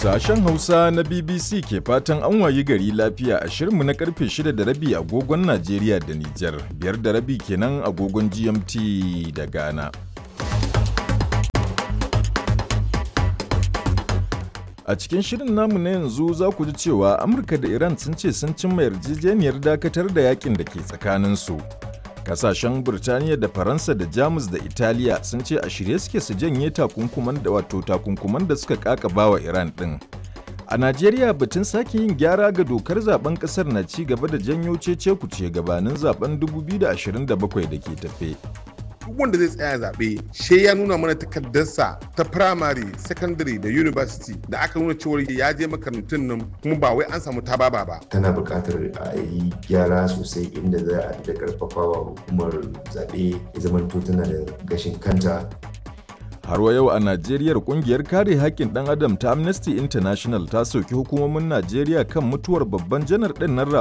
Sashen Hausa na BBC ke fatan an wayi gari lafiya a shirinmu na karfe 6 da rabi agogon Najeriya da Nijar, biyar da rabi kenan agogon GMT da Ghana. A cikin shirin namu na yanzu za ku ji cewa Amurka da Iran sun ce sun cimma yarjejeniyar dakatar da yakin da ke tsakaninsu. Kasashen Burtaniya da Faransa da Jamus da Italiya sun ce a shirye suke su janye takunkuman da wato takunkuman da suka kakaba wa Iran ɗin. A Najeriya batun sake yin gyara ga dokar zaben kasar na ci gaba da janyo cece kuce gabanin zaben 2027 da ke tafe. duk wanda zai tsaya zaɓe she ya nuna mana takardarsa ta primary secondary da university da aka nuna cewar ya je makarantun nan kuma ba wai an samu tababa ba tana buƙatar a yi gyara sosai inda za a da karfafawa hukumar zaɓe ya zamanto tana da gashin kanta Har wa yau a Najeriya kungiyar kare haƙƙin ɗan adam ta Amnesty International ta soki hukumomin Najeriya kan mutuwar babban janar ɗin nan